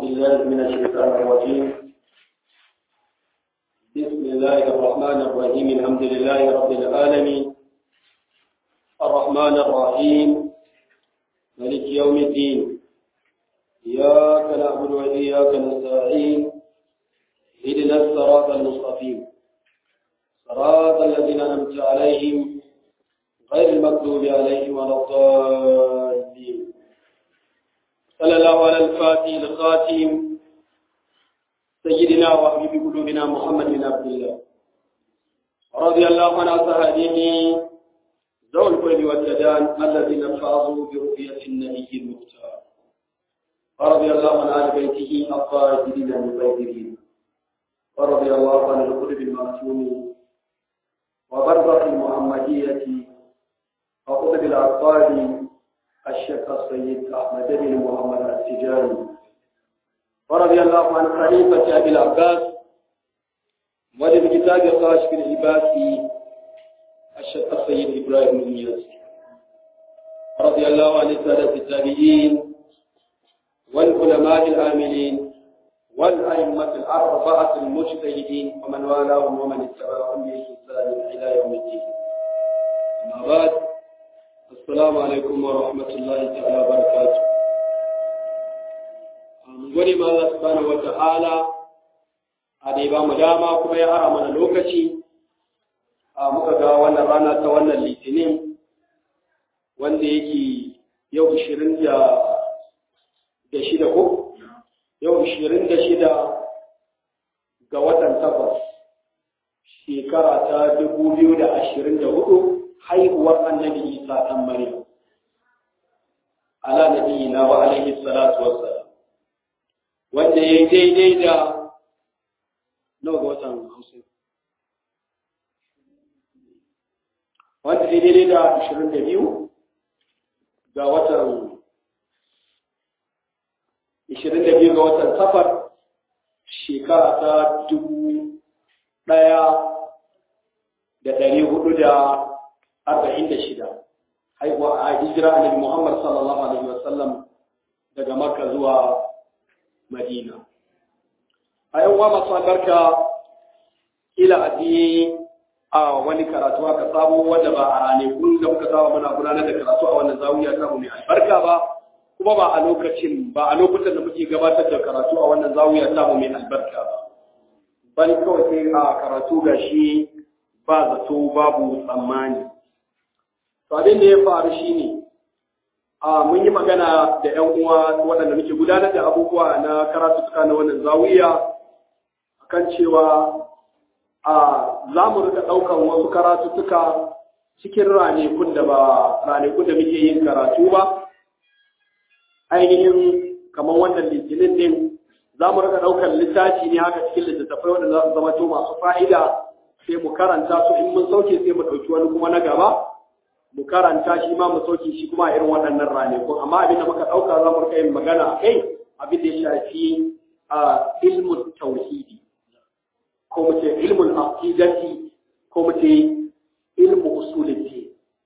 بالله من الشيطان الرجيم بسم الله الرحمن الرحيم الحمد لله رب العالمين الرحمن الرحيم ملك يوم الدين إياك نعبد وإياك نستعين اهدنا الصراط المستقيم صراط الذين أنعمت عليهم غير المغضوب عليهم ولا الضالين صلى الله على الفاتح الخاتم سيدنا وحبيب قلوبنا محمد بن عبد الله رضي الله عن أصحابه ذوي القرب والتدان الذين فازوا برؤية النبي المختار ورضي الله عن آل بيته الطاهرين المطهرين ورضي الله عن القرب المعصوم وبرزخ المحمدية وقطب الأطفال الشيخ السيد أحمد بن محمد التجاري ورضي الله عن خليفة أبي العباس وللكتاب القاشف العباس الشيخ السيد إبراهيم النياس رضي الله عن السادة التابعين والعلماء العاملين والأئمة الأربعة المجتهدين ومن والاهم ومن اتبعهم بإحسان إلى يوم الدين أما بعد السلام عليكم ورحمة الله تعالى وبركاته mun gode ma Allah subhanahu wa ta'ala a da ba mu dama kuma ya ara mana lokaci a muka ga wannan rana ta wannan litinin wanda yake yau 20 da shida ko yau 26 ga watan takwas shekara ta 2024 haihuwar annabi isa ɗan maryam ala nabi na wa alaihi salatu wassalam wanda ya yi daidai da nawa ga watan hamsin wanda ya daidai da ashirin da biyu ga watan ashirin da biyu ga watan safar shekara ta dubu ɗaya da ɗari hudu da arba'in da shida haihuwa a hijira annabi muhammad sallallahu alaihi wasallam daga makka zuwa madina a yan uwa masu albarka ila addini a wani karatu aka samu wanda ba a ranakun da muka saba muna gudanar da karatu a wannan zawiya ta mu mai albarka ba kuma ba a lokacin ba a lokutan da muke gabatar da karatu a wannan zawiya ta mu mai albarka ba bani kawai sai a karatu gashi ba zato babu tsammani to abin da ya faru shine a mun yi magana da ƴan uwa waɗanda muke gudanar da abubuwa na karatuka na wannan zawiya akan cewa a za mu rika ɗaukar wasu karatuka cikin ranakun da ba ranakun da muke yin karatu ba ainihin kamar wannan litinin din za mu rika ɗaukar littafi ne haka cikin littattafai wanda za su zama to masu fa'ida sai mu karanta su in mun sauke sai mu ɗauki wani kuma na gaba mu karanta shi ma mu sauke shi kuma a irin waɗannan ranakun amma abin da muka ɗauka za mu rika yin magana a kai abin da ya shafi a ilmun tauhidi ko mu ce ilmun aqidati ko mu ce ilmu usuliti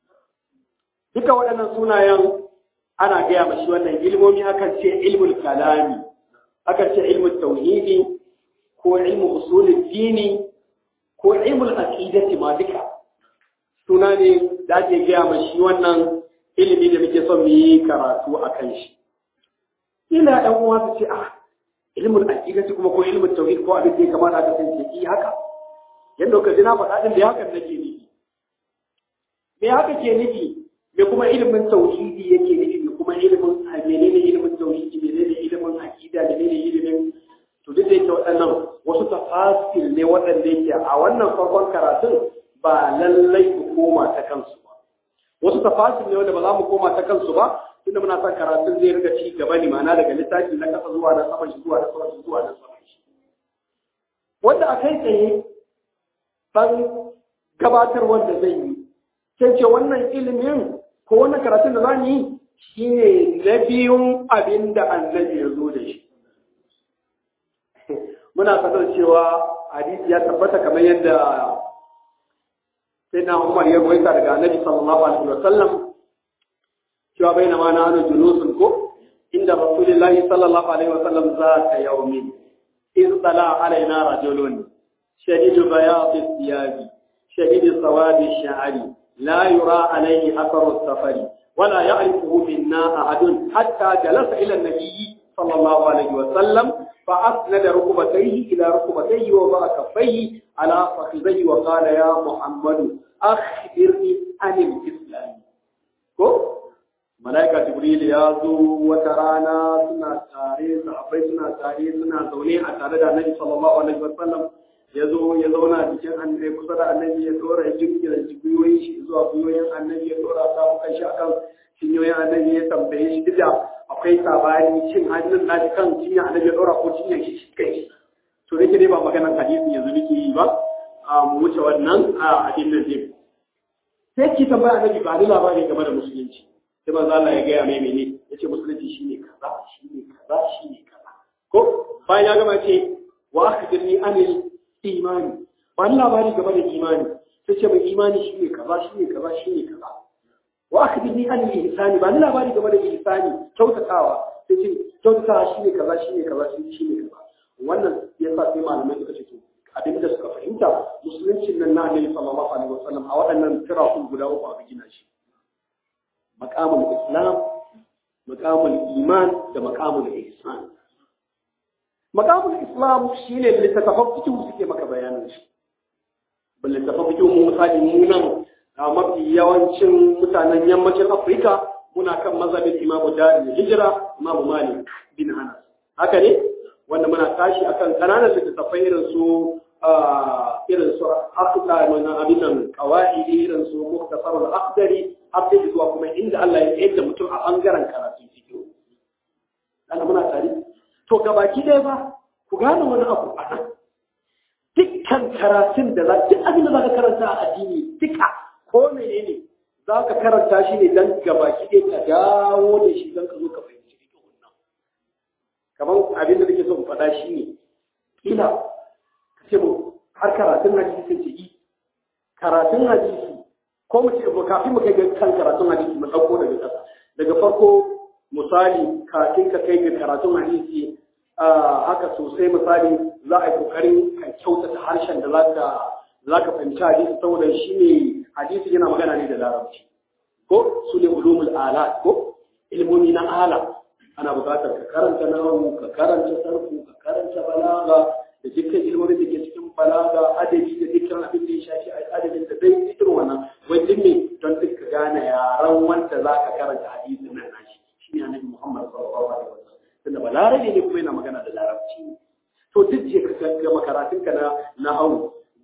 duka waɗannan sunayen ana gaya mashi wannan ilmomi akan ce ilmul kalami akan ce ilmul tauhidi ko ilmu usulul dini ko ilmul aqidati ma duka suna ne da ake gaya ma shi wannan ilimi da muke son mu yi karatu a kan shi ina ɗan uwa su ce ah ilimin aqidati kuma ko ilimin tauhid ko abin da ya kamata ka san ki haka yanda ka ji na faɗa din da hakan nake nufi me haka ke nufi me kuma ilimin tauhidi yake nufi me kuma ilimin menene ilimin tauhidi menene ilimin aqida menene ilimin to duk da yake waɗannan wasu tafasil ne waɗanda yake a wannan farkon karatun ba lallai ku koma ta kansu ba wasu tafasil ne wanda ba za mu koma ta kansu ba tunda muna son karatun zai riga ci gaba ne ma'ana daga littafi na kasa zuwa na saman shi zuwa na saman shi zuwa na saman shi wanda a kai tsaye dan gabatar wanda zai yi sai ce wannan ilimin ko wannan karatun da za mu yi shine na biyun abin da annabi ya zo da shi muna sanar cewa hadisi ya tabbata kamar yadda sai na Umar ya goyi daga Annabi sallallahu alaihi wa sallam cewa baina ma nahnu julusun ko inda Rasulullahi sallallahu alaihi wasallam zata yawmin iz tala alaina rajulun shadidu bayadi thiyabi shadidu sawadi sha'ri la yura alayhi atharu safari ولا يعرفه منا أحد حتى جلس إلى النبي صلى الله عليه وسلم فأسند ركبتيه إلى ركبتيه وضع كفيه على فخذيه وقال يا محمد أخبرني عن الإسلام ko malaika jibril ya zo wata rana suna tare sahabbai suna tare suna zaune a tare da annabi sallallahu alaihi wasallam ya zo ya zauna cikin annabi kusa da annabi ya dora jirgin jibiyoyin shi zuwa biyoyin annabi ya dora ta kan shi akan cinyoyin annabi ya tambaye shi duk da akwai sabani cin hannun na kan cinya annabi ya dora ko cinyar shi shi kai to nake dai ba maganar hadisi yanzu nake yi ba a mu wuce wannan a addinin din sai ki tambaya annabi ba ni labari game da musulunci sai manzo Allah ya gaya mai mene yace musulunci shine kaza shine kaza shine kaza ko bayan ya gama ce wa akhbirni anil imani ba ni labari game da imani sai ce mai imani shine kaza shine kaza shine kaza wa akhbirni anil ihsani ba ni labari game da ihsani kyautatawa sai ce kyautatawa shine kaza shine kaza shine kaza wannan yasa sai malamai suka ce to abin da suka fahimta musuluncin nan na annabi sallallahu alaihi wasallam a waɗannan tirakun guda uku aka gina shi maqamul islam maqamul iman da maqamul ihsan maqamul islam shine littattafan fiqh suke maka bayanin shi bal littattafan fiqh mu misali mu nan a mafi yawancin mutanen yammacin Afirka muna kan mazhabin Imam Darul Hijra Imam Malik bin Anas haka ne wanda muna tashi akan kananan littattafai irin su irin su aqda mana abin nan qawaidi irin su muktasarul aqdari abin zuwa kuma inda Allah ya yadda mutum a bangaren karatu fiqh ana muna tare to gabaki ɗaya ba ku gane wani abu a nan dukkan karatun da za duk abin da za ka karanta a addini duka ko menene za ka karanta shi ne dan gabaki ɗaya ka dawo da shi don ka zo ka fahimci fiqh nan kamar abin da nake so in faɗa shi ne kila ce mu har karatun hadisi sai ce yi karatun hadisi ko mu ce kafin mu kai ga kan karatun hadisi mu dauko daga ƙasa daga farko misali kafin ka kai ga karatun hadisi haka sosai misali za a yi kokarin ka kyautata harshen da zaka zaka fahimci hadisi saboda shi ne hadisi yana magana ne da larabci ko su ne ulumul alat ko ilmomi na ala ana buƙatar ka karanta nahu ka karanta sarfu ka karanta balaga da dukkan ilmomin da ke cikin balaga adabi da dukkan abin da ya shafi adabin da zai fitar wannan wai din ne don duk ka gane yaran wanda za ka karanta hadisin nan nashi shi ne annabi Muhammad sallallahu alaihi wasallam tunda balarabe ne kuma yana magana da larabci to duk je ka ga makaratun ka na nahwu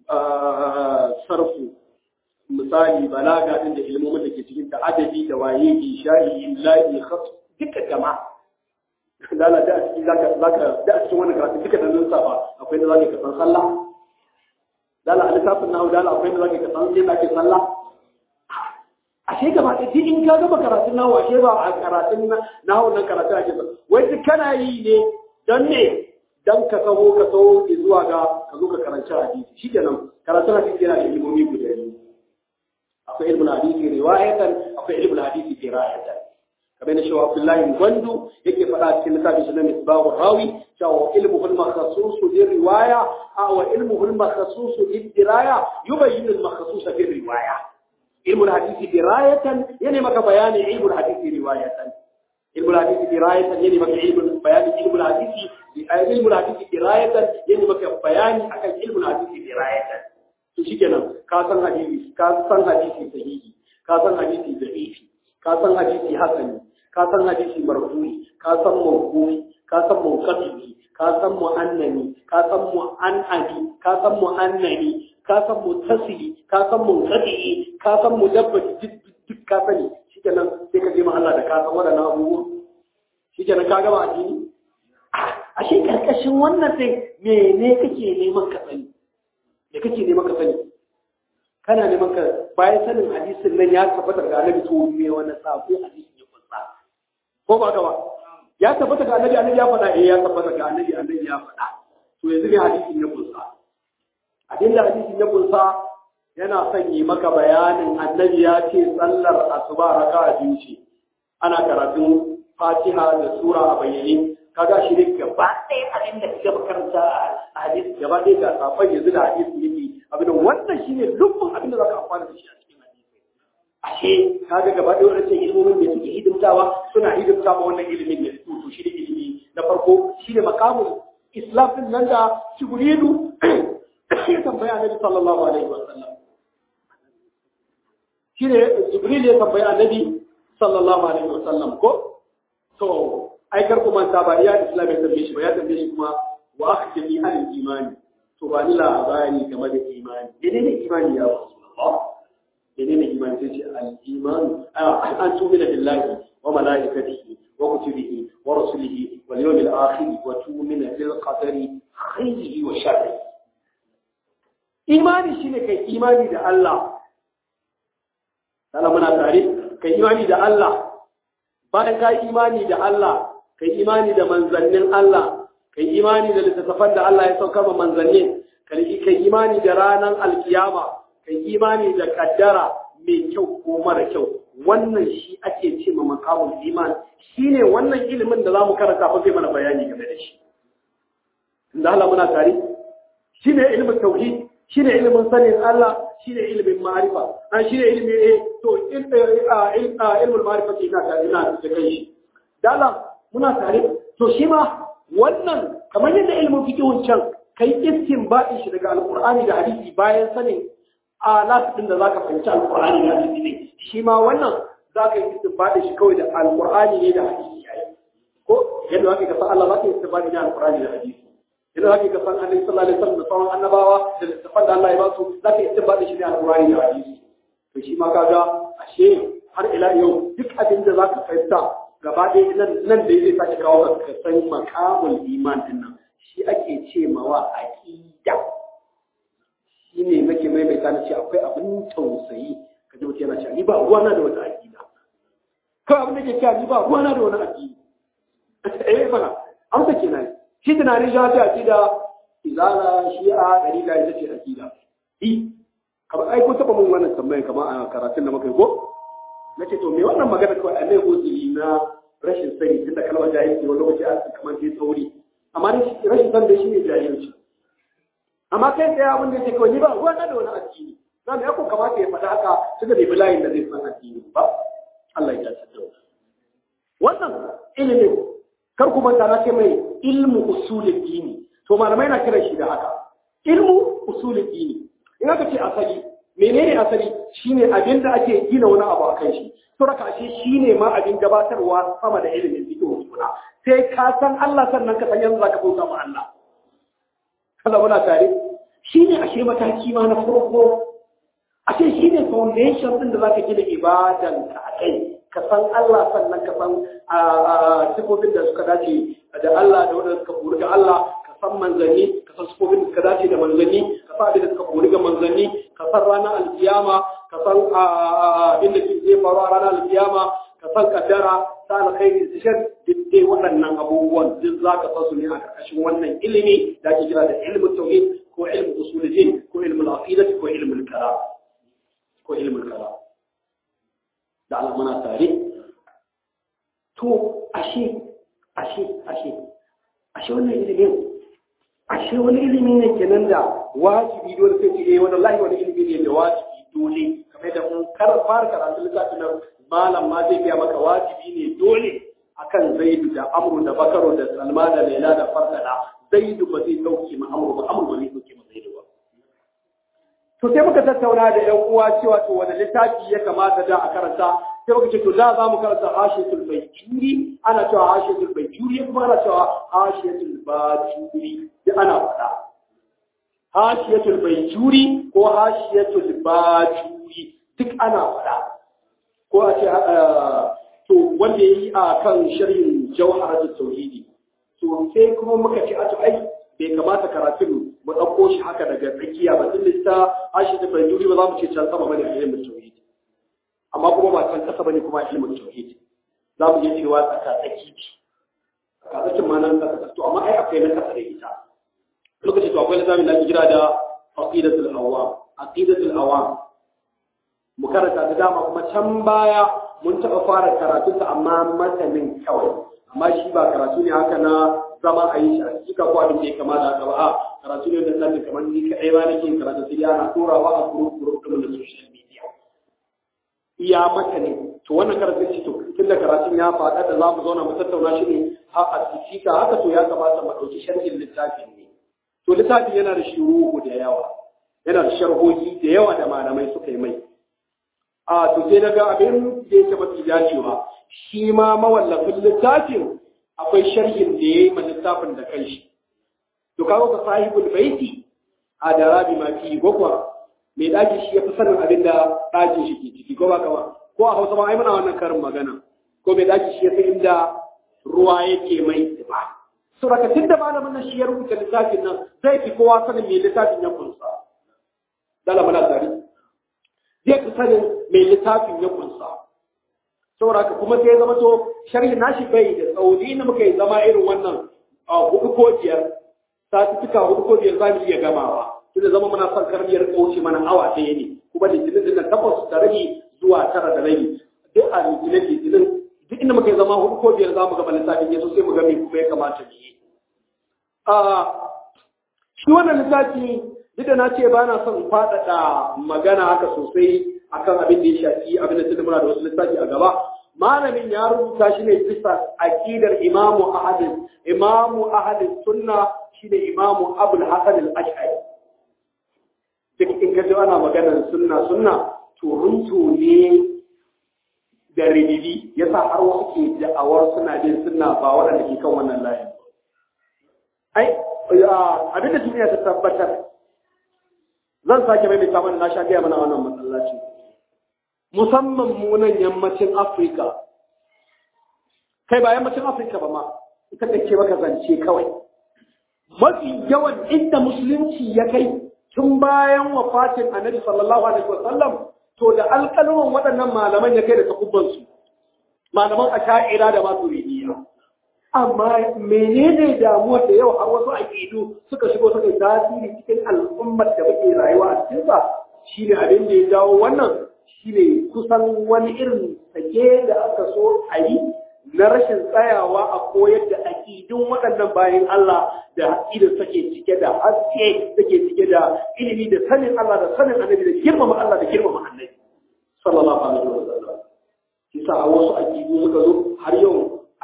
sarfu misali balaga din da ilmomin da ke cikin ta adabi da waye isha'i illahi khat duka jama'a dala da a cikin zaka zaka da a cikin wannan karatu duka da nan safa akwai da zaka san sallah dala a littafin nahu dala akwai da zaka san yadda ake sallah ashe gaba da duk in ka gaba karatun nahu ashe ba a karatun nahu nan karatun ake ba wai duk kana yi ne don ne dan ka taho ka taho zuwa ga ka zo ka karanci hadisi shikenan karatun hadisi yana da ilimomi guda biyu akwai ilmul hadisi riwayatan akwai ilmul hadisi dirayatan kamar na shawa Abdullahi Gwandu yake faɗa cikin littafin shi na Misbahu Rawi cewa ilmuhu al-makhsus li riwaya aw ilmuhu al-makhsus li diraya yubayyin al-makhsus fi riwaya ilmu al-hadith dirayatan yani maka bayani ilmu al-hadith riwayatan ilmu al-hadith dirayatan yani maka ilmu bayani ilmu al-hadith ilmu al-hadith dirayatan yani maka bayani akan ilmu al-hadith dirayatan to shikenan ka san hadisi ka san hadisi sahihi ka san hadisi da'ifi ka san hadisi hasani ka san hadisi marfu'i ka san mawqufi ka san munqati ka san muannani ka san mu'anadi ka san muannani ka san muttasili ka san munqati ka san mudabbati duk ka sani shikenan sai ka je ma Allah da ka san wadannan abubuwa shikenan ka gama addini ashe karkashin wannan sai mene kake neman ka sani me kake neman ka sani kana neman ka bayan sanin hadisin nan ya tabbata ga annabi to me wani sako hadisin ya kunsa ko ba gaba ya tabbata ga annabi annabi ya faɗa eh ya tabbata ga annabi annabi ya faɗa to yanzu ne hadisin ya kunsa abin da hadisin ya kunsa yana son yi maka bayanin annabi ya ce sallar asuba raka'a biyu ce ana karatun fatiha da sura a bayyane kaga shi ne gaba ɗaya abin da kake makaranta a hadisi gaba ɗaya ga safan yanzu da hadisi yake abin da wannan shine dukkan abin da zaka amfana da shi a cikin hadisi ashe kaga gaba ɗaya wannan ilimomin da suke hidimtawa suna hidimta ma wannan ilimin ne to shi ne ilimi na farko shi ne makamun islam din nan da jibrilu ya tambaya annabi sallallahu alaihi wa sallam shi ne jibril ya tambaya annabi sallallahu alaihi wa sallam ko to ai kar ku manta ba ya islam ya tambaye shi ba ya tambaye shi kuma wa akhbirni an imani to ba ni labari game da imani menene imani ya rasulullah menene imani sai ce al iman an tu'mina billahi wa malaikatihi wa kutubihi wa rusulihi wal yawmil akhir wa tu'mina bil qadari khairihi wa sharrihi imani shine kai imani da Allah Allah muna tare kai imani da Allah bayan ka imani da Allah kai imani da manzannin Allah kai imani da littattafan da Allah ya sauka ma manzannin kai imani da ranar alkiyama kai imani da kaddara mai kyau ko mara kyau wannan shi ake ce ma makamun iman shine wannan ilimin da zamu karanta fa zai mana bayani game da shi inda Allah muna tare shine ilimin tauhid shine ilimin sanin Allah shine ilimin ma'arifa an shine ilimin eh to ilmul ma'arifa ina tare ina da kai shi dala muna tare to shi ma wannan kamar yadda ilimin fiqhun can kai istinbadin shi daga alqur'ani da hadisi bayan sanin alat din da zaka fahimci alqur'ani da hadisi ne shi ma wannan zaka yi istinbadin shi kawai da alqur'ani ne da hadisi yayi ko yadda zaka ga Allah zaka yi istinbadin da alqur'ani da hadisi idan zaka ga san annabi sallallahu alaihi wasallam da sauran annabawa da littafan da Allah ya ba su zaka yi istinbadin shi da alqur'ani da hadisi to shi ma kaga ashe har ila yau duk abin da zaka fahimta gaba ɗaya nan nan da zai sake kawo ka san makamul iman din nan shi ake ce mawa aqida shi ne nake maimaita na ce akwai abin tausayi ka ji mutum yana cewa ni ba ruwana da wata aqida kawai abin da ke cewa ni ba ruwana da wani aqida eh fara amsa kenan shi tunanin shi ta aqida izala shi'a dariqa ita ce aqida i kamar ai ko taba mun wannan tambayar kamar a karatun da muka yi ko nace to me wannan magana kawai a mai uzuri na rashin sani tunda kalmar jahilci wani lokaci a kamar sai tsauri amma rashin san da shi ne jahilci amma kai tsaye abin da yake kawai ni ba ruwa na da wani addini na da yako kamata ya faɗa haka tunda bai bi layin da zai san addini ba Allah ya dace da wannan ilimin kar ku manta na ce mai ilmu usulul dini to malamai na kiran shi da haka ilmu usulul dini in aka ce asali menene asali shine abin da ake gina wani abu a kan shi to raka shi shine ma abin gabatarwa sama da ilimin fiqh suna sai ka san Allah sannan ka san yanzu zaka bauta ma Allah kala muna tare shine ashe mataki ma na farko ashe shine foundation din da zaka gina ibadan ka akai ka san Allah sannan ka san sifofin da suka dace da Allah da wanda suka buri ga Allah ka san manzanni ka san sifofin da suka dace da manzanni ka san abin da suka buri ga manzanni ka san ranar alkiyama ka san abin da ke zai faru a ranar alkiyama ka san kaddara ta alkhairi da shar dai waɗannan abubuwan duk za ka san su ne a ƙarƙashin wannan ilimi da ake kira da ilmin tauhid ko ilmin usulul ko ilmin aqidah ko ilmin kalam ko ilmin kalam da Allah muna tare to ashe ashe ashe ashe wannan ilimin ashe wani ilimi ne kenan da wajibi dole sai ce eh wallahi wani ilimi ne da wajibi dole kamar da mun kar fara karatu littafin nan malam ma zai biya maka wajibi ne dole akan zaidu da amru da bakaru da salma da laila da fardala zaidu ba zai dauke ma amru ba amru ba zai dauke ma zaidu ba to sai muka tattauna da ƴan uwa cewa to wani littafi ya kamata da a karanta sai muka ce to da za mu karanta hashiyatul baijuri ana cewa hashiyatul baijuri kuma ana cewa hashiyatul bajuri duk ana faɗa hashiyatul baijuri ko hashiyatul bajuri duk ana faɗa ko a ce to wanda yayi a kan sharhin jawharatul tauhidi to sai kuma muka ce a to ai bai kamata karatun mu ɗauko shi haka daga tsakiya ba tun lista hashiyatul baijuri ba za mu ce can sama bane a ilimin tauhidi amma kuma ba can kasa bane kuma ilimin tauhid za mu iya cewa tsaka tsaki ce tsaka tsakin ma nan tsaka to amma ai akwai na kasa da ita lokacin to akwai littafin da ake kira da aqidatul awam aqidatul awam mu karanta da dama kuma can baya mun taɓa fara karatunsa amma matanin kawai amma shi ba karatu ne haka na zama a yi shi a cika ko abin da ya kama da haka ba a karatu ne da zai kamar ni kaɗai ba nake karatu sai ana turawa a group group ɗin da social media iya matanin to wannan karatun ce to tun da karatun ya faɗa da za mu zauna mu tattauna shi ne a cika haka to ya kamata mu ɗauki sharhin littafin ne to littafin yana da shuruhu da yawa yana da sharhohi da yawa da malamai suka yi mai a to sai daga abin da yake mafi dacewa shi ma mawallafin littafin akwai sharhin da ya yi ma littafin da kanshi to kawo ka sahibul baiti a da rabi ma fi gwagwa mai ɗaki shi ya fi sanin abin da ɗakin shi ke ciki ko ba kawa ko a hausa ma ai muna wannan karin magana ko mai ɗaki shi ya fi inda ruwa yake mai ba saboda tun da malamin nan shi ya rubuta littafin nan zai fi kowa sanin mai littafin ya kunsa dala muna tare zai fi sanin mai littafin ya kunsa saboda ka kuma sai ya zama to sharhi nashi bai da tsauni na muka yi zama irin wannan a hudu ko biyar satuttuka hudu ko biyar za mu iya gamawa tunda zama muna son karniyar kauce mana awa ɗaya ne kuma litinin din nan takwas da rabi zuwa tara da rabi duk a litinin litinin duk inda muka yi zama hudu ko biyar za mu gama littafin ya so sai mu ga me kuma ya kamata mu yi shi wannan littafi duk da na ce ba na son faɗaɗa magana haka sosai akan abin da ya shafi abin da tunda muna da wasu littafi a gaba malamin ya rubuta shi ne bisa aqidar imamu ahadin imamu ahadin sunna shine imamu abul hasan al-ash'ari duk in ka ji ana maganar sunna sunna to runtu ne da ribibi yasa har wasu ke da'awar suna bin sunna ba waɗanda ke kan wannan layin ai abin da duniya ta tabbatar zan sake mai mai na sha gaya mana wannan masallaci musamman munan yammacin afirka kai ba yammacin afirka ba ma ita ce maka zance kawai mafi yawan inda musulunci ya kai tun bayan wafatin annabi sallallahu alaihi wasallam to da alƙaluman waɗannan malaman ya kai da takubbansu malaman asha'ira da maturidiyya amma menene damuwar da yau har wasu aƙidu suka shigo suka yi tasiri cikin al'ummar da muke rayuwa a cikinsa shine abin da ya jawo wannan shine kusan wani irin sake da aka so a yi na rashin tsayawa a koyar da aƙidun waɗannan bayan Allah da aƙidar take cike da haske take cike da ilimi da sanin Allah da sanin annabi da girmama Allah da girmama annabi sallallahu alaihi wa sallam kisa a wasu aƙidu suka zo har yau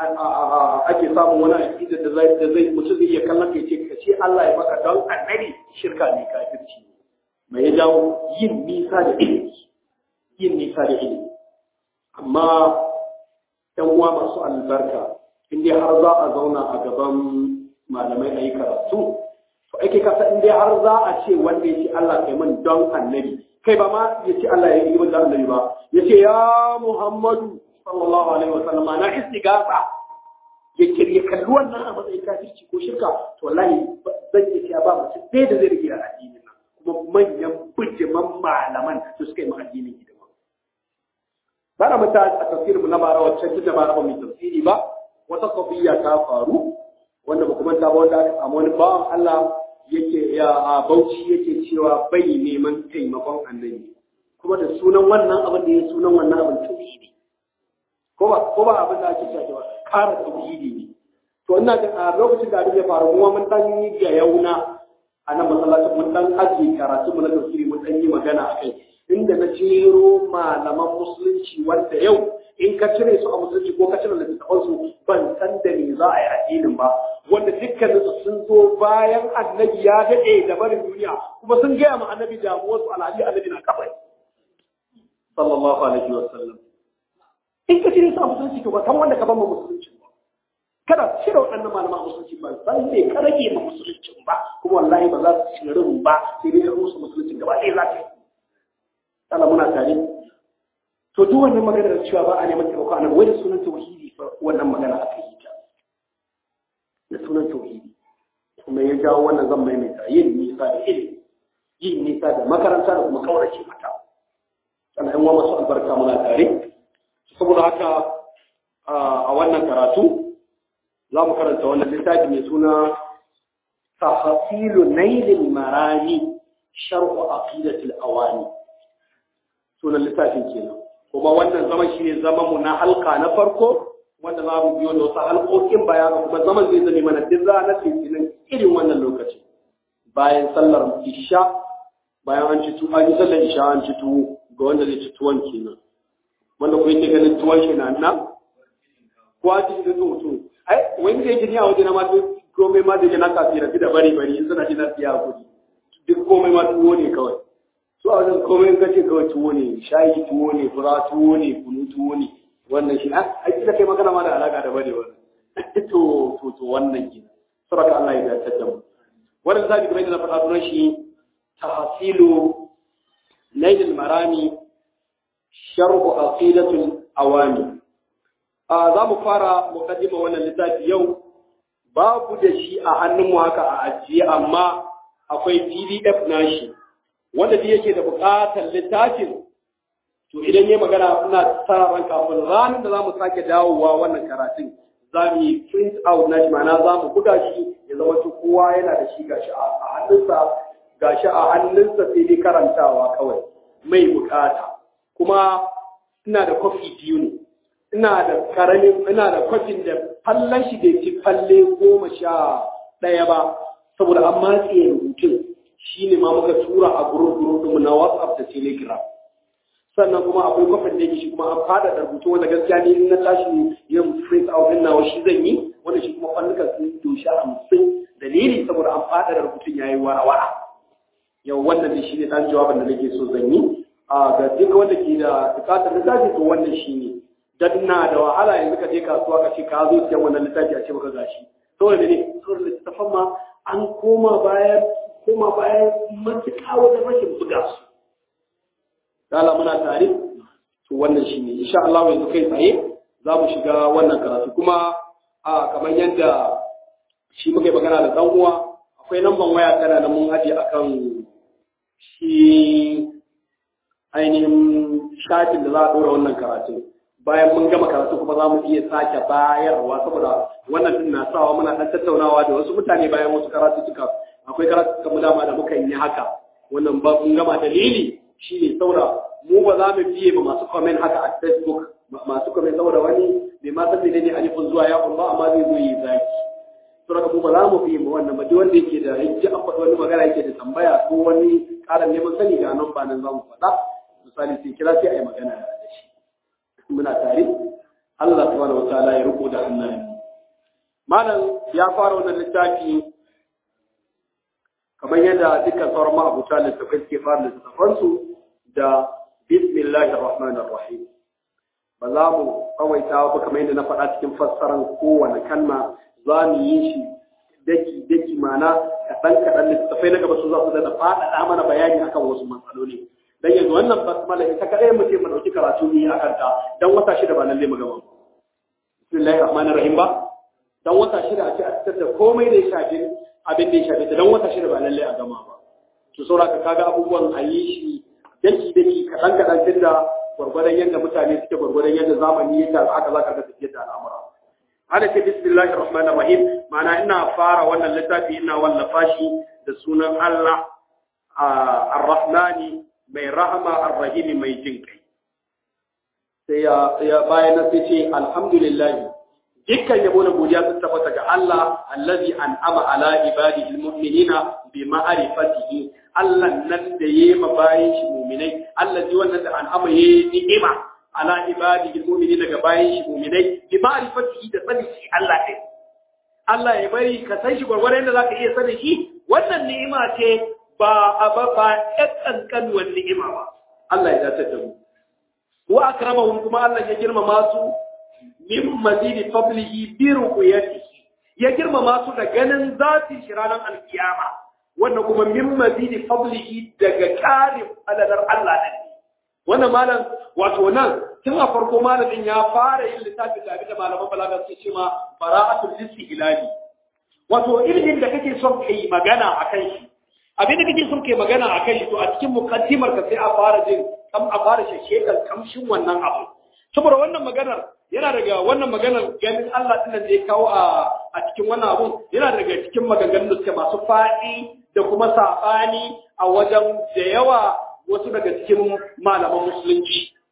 ake samun wani aƙida da zai da zai mutum zai iya kallon kai ce ka ce Allah ya maka don annabi shirka ne kafirci mai ya jawo yin nisa da ilimi yin nisa da ilimi amma ‘yan uwa masu albarka in dai har za a zauna a gaban malamai a yi karatu to ake kasa in dai har za a ce wanda ya ce Allah kai min don annabi kai ba ma ya ce Allah ya yi min don annabi ba ya ce ya Muhammadu sallallahu alaihi wa sallama na istigasa ya kirya kalli wannan a matsayin kafirci ko shirka to wallahi zan iya cewa ba mutum ɗaya da zai rike a addinin nan kuma manyan bijiman malaman da suka yi ma addinin hidima ba na mata a tafsirin na bara wacce tun da ba ba mai tafsiri ba wata kafiya ta faru wanda ba kuma ta ba wanda aka samu wani bawan Allah yake ya a Bauchi yake cewa bai neman taimakon annabi kuma da sunan wannan abin da ya sunan wannan abin tauhidi ko ba ko ba abin da ake cewa kara tauhidi ne to ina ga a lokacin da abin ya faru kuma mun dan yi ga yauna a nan masallacin mun dan aji karatu mu na tafsiri mun dan yi magana akai inda na jero malaman musulunci wanda yau in ka cire su a musulunci ko ka cire littattafan su ban san da me za a yi addinin ba wanda dukkanin su sun zo bayan annabi ya daɗe da barin duniya kuma sun gaya ma annabi damuwar su alhali annabi na kafai sallallahu alaihi wa sallam in ka cire su a musulunci to ba san wanda ka ban ma musulunci ba kada cire waɗannan malaman musulunci ba san me ka rage ma musulunci ba kuma wallahi ba za su cire ba sai dai ka rusa musulunci gaba ɗaya za ka yi Allah muna tare to duk wannan maganar cewa ba a neman taimako a nan wai da sunan tauhidi fa wannan magana aka yi ta da sunan tauhidi kuma ya jawo wannan zan maimaita yin nisa da ilimi yin nisa da makaranta da kuma kaurace mata sannan yan masu albarka muna tare saboda haka a wannan karatu za mu karanta wannan littafi mai suna tahasilu nailil marani shar'u aqidatil awani sunan littafin kenan kuma wannan zaman shine zaman mu na halka na farko wanda za mu biyo da wasu halkokin baya ga kuma zaman zai zame mana duk ranar litinin irin wannan lokaci bayan sallar isha bayan an ci tuwo an yi sallar isha an ci tuwo ga wanda zai ci tuwon kenan wanda ko yake ganin tuwon shi na nan ko a cikin zuwa mutum ai wani da yake ni a waje na ma komai ma da na kafira da bari bari in suna jina siya kuɗi duk komai ma tuwo ne kawai su a wajen komai ka ce kawai tuwo ne shayi tuwo ne fura tuwo ne kunu tuwo ne wannan shi a kila kai magana ma da alaka da bane wannan to to to wannan gina saboda Allah ya dace da mu wannan zabi kamar yadda na faɗa sunan shi tahsilu nail al-marami sharh aqidatul awami a za mu fara mukaddima wannan littafi yau babu da shi a hannunmu haka a ajiye amma akwai pdf nashi wanda da yake da buƙatar littafin to idan ya magana ina sa ran kafin ranar da za mu sake dawowa wannan karatun za mu yi print out nashi ma'ana za mu buga shi ya zama to kowa yana da shi gashi a hannunsa gashi a hannunsa sai dai karantawa kawai mai buƙata kuma ina da kofi biyu ne ina da karamin ina da kwafin da fallon shi da ci falle goma sha ɗaya ba saboda an matse rubutun shi ne ma muka tura a gurin gurin na whatsapp da telegram sannan kuma akwai kwafin da yake shi kuma an fada da rubutu wanda gaskiya ne in na tashi yin print out din nawa shi zan yi wanda shi kuma fannuka sun doshi hamsin dalili saboda an fada da rubutun yayi wara-wara yau wannan ne shi ne ɗan jawabin da nake so zan yi a ga duk wanda ke da bukatar littafi to wannan shi ne dan na da wahala yanzu ka je kasuwa ka ce ka zo siyan wannan littafi a ce maka gashi saboda ne saboda littafan ma an koma bayan koma bayan matuƙa wajen rashin buga su dala muna tare to wannan shine insha Allah yanzu kai tsaye za mu shiga wannan karatu kuma a kamar yadda shi muka yi magana da dan uwa akwai lamban waya tana da mun aje akan shi ainihin shafin da za a ɗora wannan karatun bayan mun gama karatu kuma za mu iya sake bayarwa saboda wannan din na sawa muna dan tattaunawa da wasu mutane bayan wasu karatu suka akwai karatu kamar dama da muka yi haka wannan ba mun gama dalili shine saboda mu ba za mu biye ba masu comment haka a Facebook masu comment saboda wani bai ma san menene alifin zuwa ya ba amma zai zo yi zaki saboda mu ba za mu biye ba wannan ba duk wanda yake da hijji an faɗi wani magana yake da tambaya ko wani ƙarin neman sani ga nan ba nan za mu faɗa misali sai kira sai a yi magana da shi muna tare Allah subhanahu wataala ya riko da hannayen malam ya fara wannan littafi kamar yadda dukkan sauran ma'abuta littafai suke fara littafansu da bismillahir rahmanir rahim ba za mu tsawaita ba kamar yadda na faɗa cikin fassarar kowane kalma za mu yi shi daki daki mana kaɗan kaɗan littattafai na gaba su za su da faɗaɗa mana bayani akan wasu matsaloli dan yanzu wannan basmala ita kadai mu ce mu dauki karatu ne a kanta dan wata shida ba lalle mu gama bismillahir rahmanir rahim ba dan wata shida a ce a fitar da komai da ya shafi abin da ya shafi dan wata shida ba lalle a gama ba to saboda ka kaga abubuwan a yi shi daki daki kadan kadan tunda gwargwadon yadda mutane suke gwargwadon yadda zamani ya tafi haka za ka ga tafiyar da al'amura hada ce bismillahir rahmanir rahim ma'ana ina fara wannan littafi ina wallafa shi da sunan Allah ar-rahmani mai rahama arrahimi mai jin kai sai ya bayan na sai ce alhamdulillah dukkan yabo da godiya sun tabbata ga Allah allazi an'ama ala ibadihi almu'minina bi ma'rifatihi Allah nan da yayi ma bayin shi mu'minai allazi wannan da an'ama yayi ni'ima ala ibadihi almu'minina ga bayin shi mu'minai bi ma'rifatihi da sani shi Allah ne Allah ya bari ka san shi gwargwaron da zaka iya sani shi wannan ni'ima ce ba a ba ba ƴan ƙanƙanuwar ni'ima ba Allah ya dace da mu wa akramahum kuma Allah ya girmama su min mazidi fadlihi bi ruqyatihi ya girmama su da ganin zati shi ranar alkiyama wannan kuma min mazidi fadlihi daga ƙarin aladar Allah ne wannan malam wato nan tun a farko malamin ya fara yin littafi da abinda malaman balaga suke cewa bara'atul listihlali wato ilimin da kake son kai magana akan shi abin da kake son kai magana a kai to a cikin mukaddimar ka sai a fara jin kam a fara shekar kamshin wannan abu saboda wannan maganar yana daga wannan maganar ganin Allah din da ya kawo a a cikin wannan abun yana daga cikin maganganun da suke masu faɗi da kuma saɓani a wajen da yawa wasu daga cikin malaman musulunci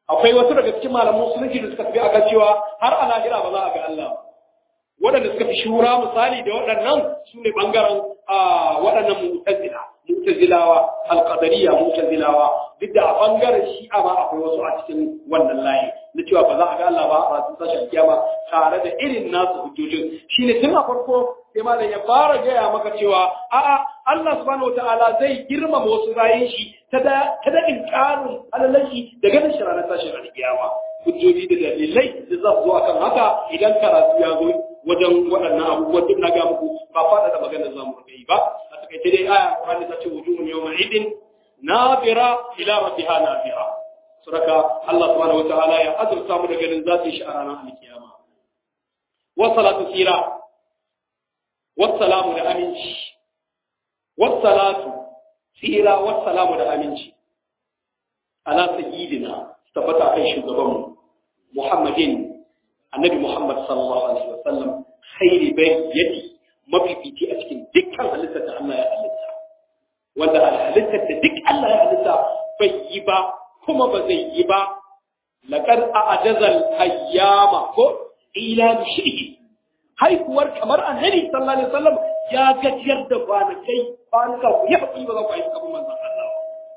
akwai wasu daga cikin malaman musulunci da suka tafi akan cewa har a lahira ba za a ga Allah ba waɗanda suka fi shura misali da waɗannan su ne ɓangaren waɗannan mu'tazila mu'tazilawa alqadariya mu'tazilawa duk da a ɓangaren shi'a ma akwai wasu a cikin wannan layi na cewa ba za a ga Allah ba a rasu sashen kiyama tare da irin nasu hujjojin shine tun a farko sai malam ya fara gaya maka cewa a'a Allah subhanahu wataala zai girmama wasu bayan shi ta da ta da inkarin alalashi da ganin shi ranar tashin alkiyama hujjoji da dalilai da za su zo akan haka idan karatu ya zo wajen waɗannan abubuwan duk na ga muku ba faɗa da maganar zamu rika yi ba a takaice dai aya Qur'ani ta ce wujuhun yawma idin nabira ila rabbiha nabira suraka Allah subhanahu wataala ya azurta mu da ganin zatin shi a ranar alkiyama wa salatu sira wa salamu da aminci wa salatu sira wa salamu da aminci ala sayyidina tabbata kan shugabanmu Muhammadin annabi Muhammad sallallahu alaihi wa sallam khairi bayyati mafifici a cikin dukkan halittar da Allah ya halitta wanda halittar da duk Allah ya halitta bai yi ba kuma ba zai yi ba laqad a'jazal ayyama ko ila shihi haihuwar kamar annabi sallallahu alaihi wasallam ya gajiyar da kwanakai kwanuka ku ya faɗi ba za ku yi kamar manzon Allah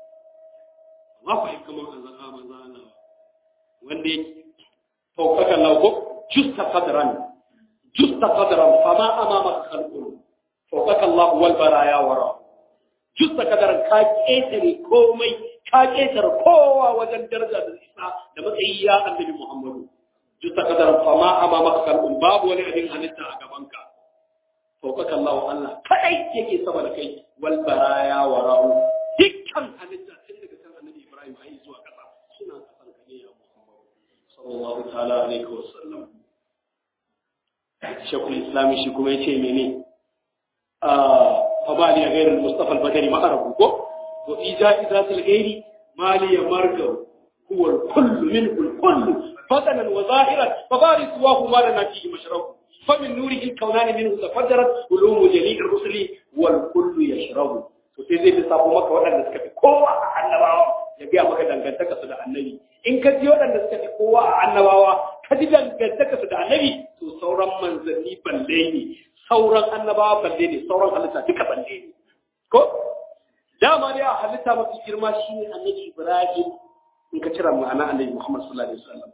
ba ku yi kamar manzon Allah wanda yake فوقك الله جست قدرا جست قدرا فما أمامك خلق فوقك الله والبرايا وراء جست قدرا كاكيتر كومي كاكيتر كوا وجن درجة الإساء لما إيا النبي محمد جست قدرا فما أمامك خلق باب ولا أدين أنت أقبانك فوقك الله الله كأي يكي سبب كي والبرايا وراء دكان أنت سنك كان النبي إبراهيم أي زوا كذا سنة كذا كنيا sallallahu ta'ala alaihi wasallam shekul islami shi kuma yace mene a fabali a gairar mustafa al-badari ma'arabu ko wa ija izatul ghairi mali ya marga huwa al-kullu minhu al-kullu fatanan wa zahiran fabaris wa huma lana fihi mashrabu فمن نوره الكونان منه تفجرت علوم جميع الرسل والكل يشرب to sai zai lissafo maka waɗanda suka fi kowa a annabawa ya biya maka dangantaka su da annabi in ka ji waɗanda suka fi kowa a annabawa ka ji dangantaka su da annabi to sauran manzanni balle ne sauran annabawa balle ne sauran halitta duka balle ne ko dama dai a halitta mafi girma shine annabi ibrahim in ka cira ma'ana annabi muhammad sallallahu alaihi wasallam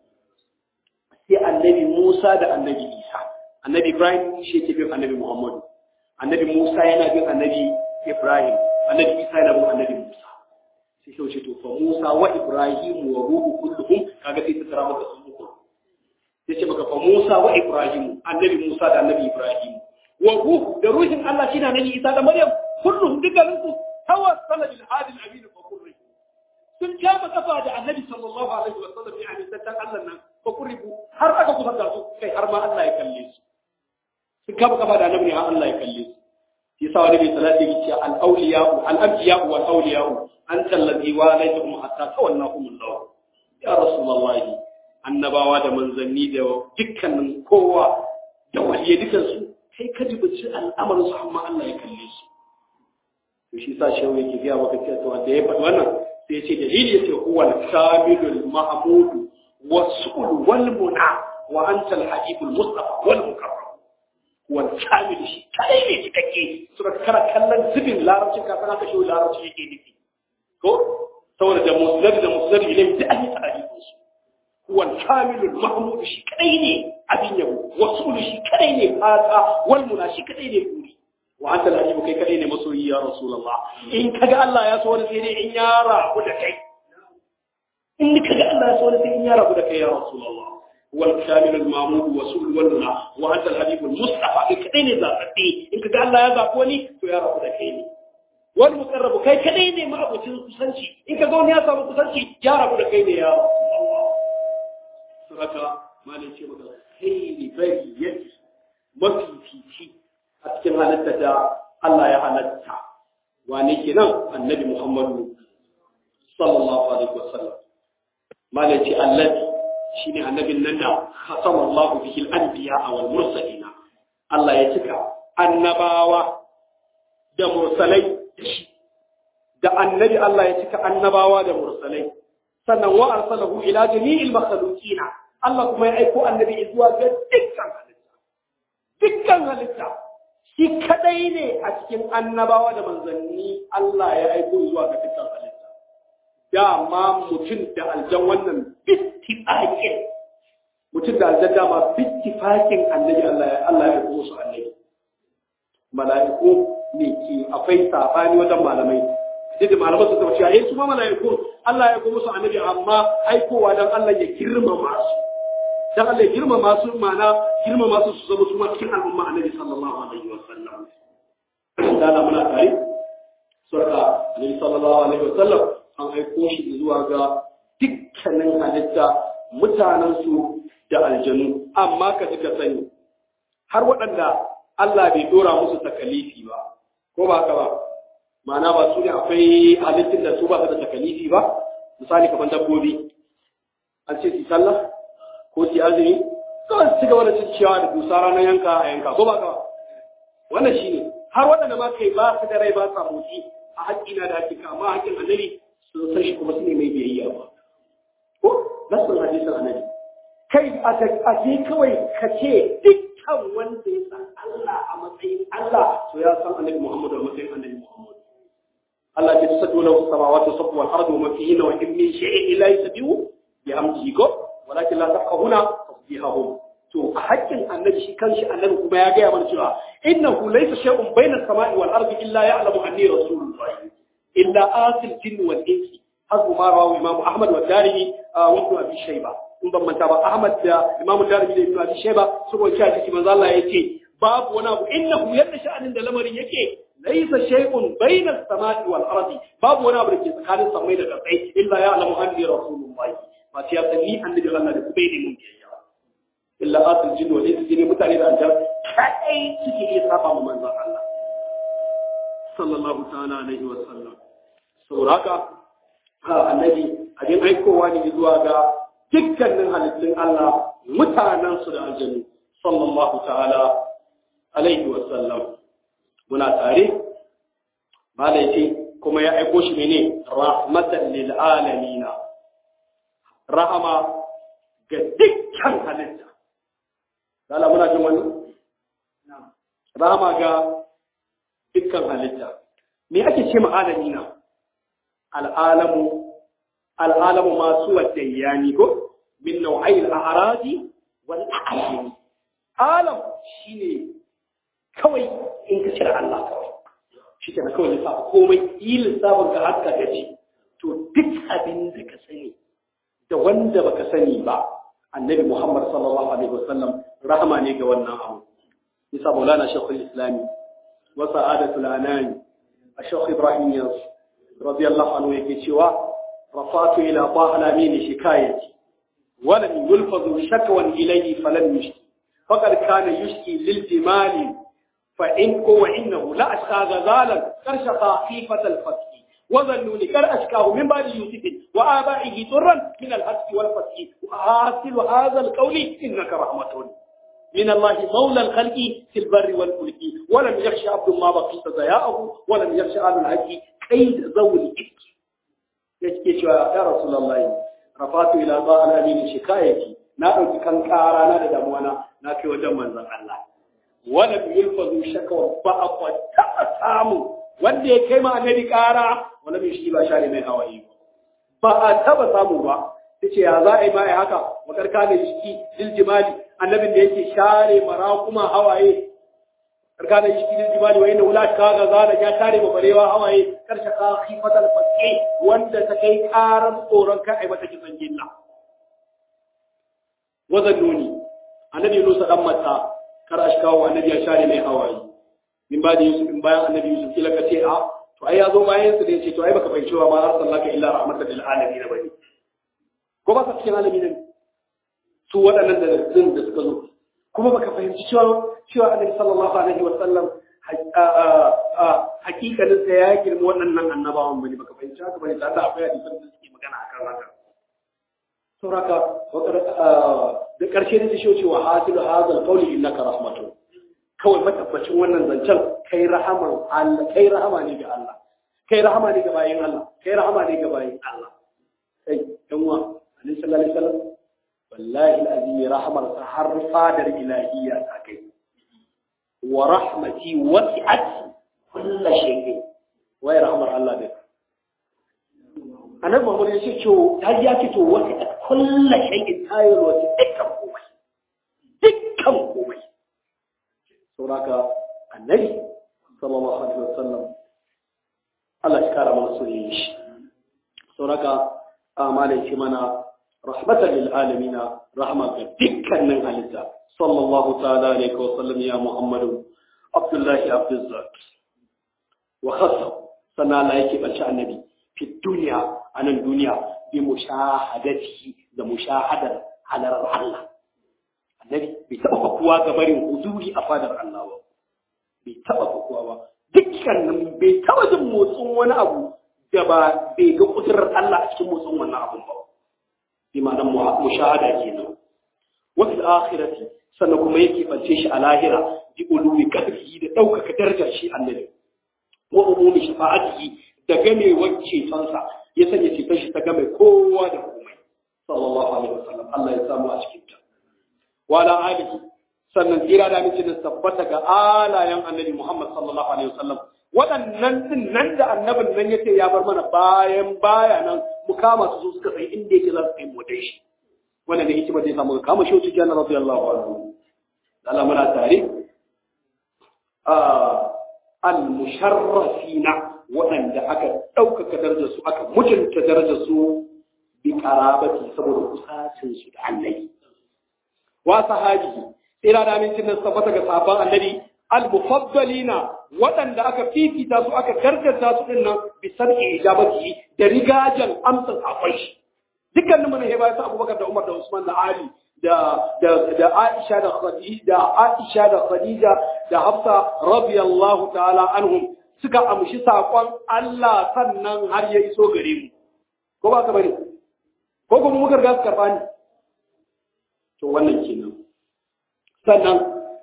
sai annabi musa da annabi isa annabi ibrahim shi ke bin annabi muhammadu annabi musa yana bin annabi ibrahim annabi isa yana bin annabi musa sai shi wuce to fa musa wa ibrahim wa ruhu kulluhum kaga sai ta tara maka sun uku sai ce maka fa musa wa ibrahim annabi musa da annabi ibrahim wa ruhu da ruhin allah shine annabi isa da maryam kulluhum dukkanin su tawassala bil hadi al amin fa kurri sun kama kafa da annabi sallallahu alaihi wa sallam ya amintattan allah nan fa kurribu har aka kusa da su kai har ma allah ya kalle su sun kama kafa da annabi har allah ya kalle su yasa wani bai salati yake cewa al-awliya'u al-anbiya'u wal awliya'u anta allazi walaytum hatta tawallahum Allah ya rasulullahi annabawa da manzanni da dukkanin kowa da waliye dukan su kai ka jibici al'amarin su amma Allah ya kalle su to shi sa shehu yake ga maka cewa to wanda ya faɗi wannan sai ya ce dalili yace huwa al-kamilul mahmud was-sul wal muna wa anta al-habibul mustafa wal mukarram wal kamil shi kadai ne cikakke suka kara kallon zubin larabcin ka sana ka shi larabci yake nufi ko saboda da musnad da musnad ilai da an yi ta'arifin su wal kamilul mahmud shi kadai ne abin yabo wasul shi kadai ne fata wal muna shi kadai ne buri wa anta al kai kadai ne masoyi ya rasulullah in kaga Allah ya so wani sai dai in ya rabu da kai in kaga Allah ya so wani sai in ya rabu da kai ya rasulullah والكامل المامود وسول والنا وانت الحبيب المصطفى كدين زابتي ان كذا الله يا زابوني تو يا رب دكيني والمقرب كاي كدين ما ابو kusanci in kaga wani ya samu kusanci ya rabu da kai ne ya Allah suraka malai ce maka khairi bariyati mafifici a cikin halatta da Allah ya halatta wane kenan annabi Muhammadu sallallahu alaihi wasallam malai ce allazi shine annabin nan da khatama Allah bihi al-anbiya wal mursalina Allah ya cika annabawa da mursalai da annabi Allah ya cika annabawa da mursalai sannan wa arsalahu ila jami'il makhluqina Allah kuma ya aiko annabi zuwa ga dukkan halitta dukkan halitta shi kadai ne a cikin annabawa da manzanni Allah ya aiko zuwa ga dukkan halitta dama mutum da aljan wannan bittifakin mutum da aljan dama bittifakin annabi Allah ya Allah ya aiko su annabi mala'iku ne ke akwai sabani wajen malamai duk da malamai su tabbata eh su ma mala'iku Allah ya aiko musu annabi amma aikowa dan Allah ya girmama su dan Allah ya girmama su mana girmama su su zama su ma cikin al'umma annabi sallallahu alaihi wasallam dana muna tare surka annabi sallallahu alaihi wasallam an aiko shi zuwa ga dukkanin halitta mutanen su da aljanu amma ka ji ka sani har waɗanda Allah bai dora musu takalifi ba ko ba ka ba ma'ana ba su ne akwai halittun da su ba su da takalifi ba misali kamar dabbobi an ce su sallah ko su azumi kawai su gaba da cin ciyawa da dusa ranar yanka a yanka ko ba ka wannan shi ne har waɗanda ma kai ba su da rai ba sa motsi a haƙƙina da hakika amma haƙƙin annabi sun san shi kuma su ne mai biyayya ba ko nasin hadisin annabi kai a je kawai ka ce dukkan wanda ya san Allah a matsayin Allah to ya san annabi Muhammad a matsayin annabi Muhammad Allah ya tsado lahu samawati sab'u wal ardu wa ma fihinna wa in min shay'in illa yusabbihu bihamdihi ko walakin la tafqahuna tasbihahum to a haƙƙin annabi shi kanshi annabi kuma ya gaya mana cewa innahu laysa shay'un bayna as-sama'i wal ardi illa ya'lamu anni rasulullah illa asil jinn wal insi hasu ma rawahu imam ahmad wa darimi wa ibn abi shayba in ban manta ba ahmad da imam darimi da ibn abi shayba saboda cewa shi manzo Allah yace babu wani abu innahu yadda sha'anin da lamarin yake laysa shay'un bayna as-sama'i wal ardi babu wani abu da ke tsakanin samai da kasai illa ya'lamu anni rasulullah ba sai ya san ni annabi Allah da kuma ne mun biyayya illa asul jinn wa insi jinn mutane da aljar kai suke iya saba mu manzon Allah sallallahu ta'ala alaihi wa sallam sauraka ha annabi abin aikowa ne zuwa ga dukkanin halittun Allah mutanen su da aljanu sallallahu ta'ala alaihi wa sallam muna tare malai kuma ya aiko shi mene rahmatan lil alamin rahama ga dukkan halitta Lala muna jin wani? Rahama ga dukkan halitta. Me ake ce ma'alami na? Al'alamu, al'alamu masu wadda yani ko? Min nau'ai al'arazi wal a'ayini. Alam shi ne kawai in ka cire Allah kawai. Shi ke na kawai lissafa komai yi lissafin ka haka gaji. To duk abin da ka sani da wanda baka sani ba annabi Muhammad sallallahu alaihi wasallam rahama ne ga wannan abu bisa maulana shekul islami wa sa'adatul anani a shekul ibrahim yas radiyallahu anhu yake cewa rafatu ila ta'ala min shikayati wa lam yulfadu shakwan ilayhi falam yushki faqad kana yushki lil jimali fa in wa innahu la ashqa ghazalan karsha khifat al fath وظنوني كان أشكاه من بعد يوسف وآبائه طرا من الهتك والفتح وحاصل هذا القول إنك رحمة من الله مولى الخلق في البر والفلك ولم يخشى عبد ما بقيت ضياءه ولم يخشى أهل الحج كيد ذوي الإفك يشكي يا رسول الله رفعت إلى ضاء الأمين شكايتي na ɗauki kan ƙara na da damuwana na kai wajen manzon Allah wala bi yulfazu shakwa ba a taɓa samu wanda ya kai ma annabi ƙara wala mai shi ba share mai hawaye ba a taba samu ba ta ce ya za a yi ma haka wakar kane shi diljimali annabin da yake share mara kuma hawaye karkana shi diljimali wa inda wula ka ga zana ya share ma barewa hawaye karshe ka khifatal fasqi wanda ta kai karan tsoron ka ai mata kisan gilla wazan nuni annabi Musa dan mata kar ashkawo annabi ya share mai hawaye min ba da Yusuf in bayan annabi Yusuf kila ka ce a to ai ya zo bayan su da yace to ai baka fahimci ba ma arsalnaka illa rahmatan lil alamin bane ko ba ka cikin alamin ne su waɗannan da din da suka zo kuma baka fahimci cewa cewa annabi sallallahu alaihi wa sallam hakikanin sa ya girma waɗannan annabawan bane baka fahimci haka bane da Allah akwai hadisan da suke magana akan haka sauraka da ƙarshe da shi cewa hasilu hadal qawli innaka rahmatun kawai matabbacin wannan zancen kai rahaman Allah kai rahama ne ga Allah kai rahama ne ga bayin Allah kai rahama ne ga bayin Allah kai dan wa annabi sallallahu alaihi wasallam wallahi alazim rahmar sa har fadar ilahiyya ta kai wa rahmati wasi'at kullu shay'in wai rahmar Allah ne annabi Muhammad ya ce to ta ya ce to wasi'at kullu shay'in tayar wasi dukkan komai dukkan komai saboda annabi sallallahu alaihi wasallam Allah ya kara mana soyayya shi saboda amalai ce mana rahmatan lil alamin rahma ga dukkanin halitta sallallahu ta'ala alaihi wa sallam ya muhammadu abdullahi abduzzat wa khassa sannan Allah yake bace annabi fi duniya anan duniya bi mushahadati da mushahadar halar Allah annabi bai taba fakuwa ga barin huduri a fadar Allah ba bai taba fakuwa ba dukkanin bai taba jin motsin wani abu da ba bai ga kudurar Allah a cikin motsin wannan abun ba bi ma'anar mushahada kenan wa fil akhirati sannan kuma yake bance shi a lahira bi ulumi qadrihi da daukaka darajar shi annabi wa umumi shafa'atihi da game wacce fansa ya sanya ceton shi ta game kowa da komai sallallahu alaihi wasallam Allah ya samu a cikin ta wa ala alihi sannan tsira da mace da tabbata ga alayen annabi Muhammad sallallahu alaihi wasallam waɗannan din nan da annabin nan yace ya bar mana bayan baya nan mu kama su suka sai inda yake za su kai motar shi wannan ne hikimar da ya samu kama shi wuce kenan radiyallahu anhu Allah muna tare al-musharrafina waɗanda aka ɗaukaka darajar su aka mutunta darajar su bi qarabati saboda kusacin su da annabi wa sahabihi tsira da amincin nan tabbata ga sahabban annabi al-mufaddalina waɗanda aka fifita su aka gargaza su din nan bi sarki ijabati da rigajan amsan akwai shi dukkanin mu ne ba su Abubakar da Umar da Usman da Ali da da da Aisha da Khadija da Aisha da Khadija da Hafsa radiyallahu ta'ala anhum suka amshi sakon Allah sannan har ya iso gare mu ko ba ka bane ko kuma muka riga su karba ni to wannan kenan sannan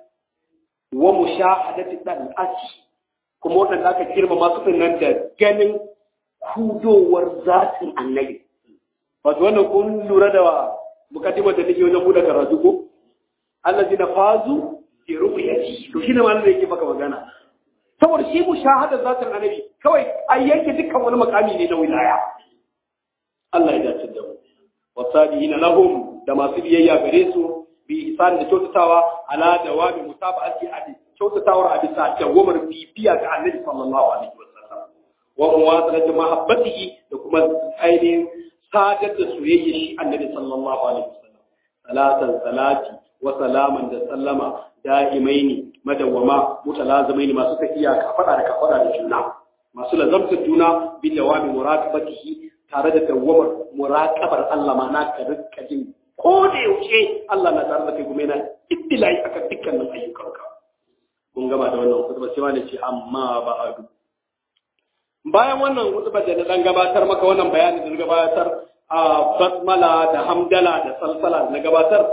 wa mushahadati dan asi kuma wadanda aka girma masu nan da ganin kudowar zatin annabi wato wannan kun lura da mukaddimar da nake wajen buɗe karatu ko allazi na fazu bi ru'yati to shine ma da yake maka magana saboda shi mushahadar zatin annabi kawai ai yanke dukkan wani makami ne na wilaya Allah ya dace da mu wasabiina lahum da masu biyayya gare su bi ihsan da kyautatawa ala dawami mutaba'ati adi kyautatawar a bisa dawamar bibiya ga annabi sallallahu alaihi wasallam wa muwasalati mahabbatihi da kuma ainihin sadar da soyayya shi annabi sallallahu alaihi wasallam salatan salati wa salaman da sallama da'imaini madawwama mutalazimaini masu tafiya ka fada da ka fada da juna masu lazamtar juna bi dawami muraqabatihi tare da dawwamar muraqabar Allah ma na ka rika jin ko da yaushe Allah na tare da kai kuma yana ittilai akan dukkanin ayyukanka kun gama da wannan kutuba sai wani ce amma ba'adu bayan wannan kutuba da na dan gabatar maka wannan bayani da na gabatar a basmala da hamdala da salsala da na gabatar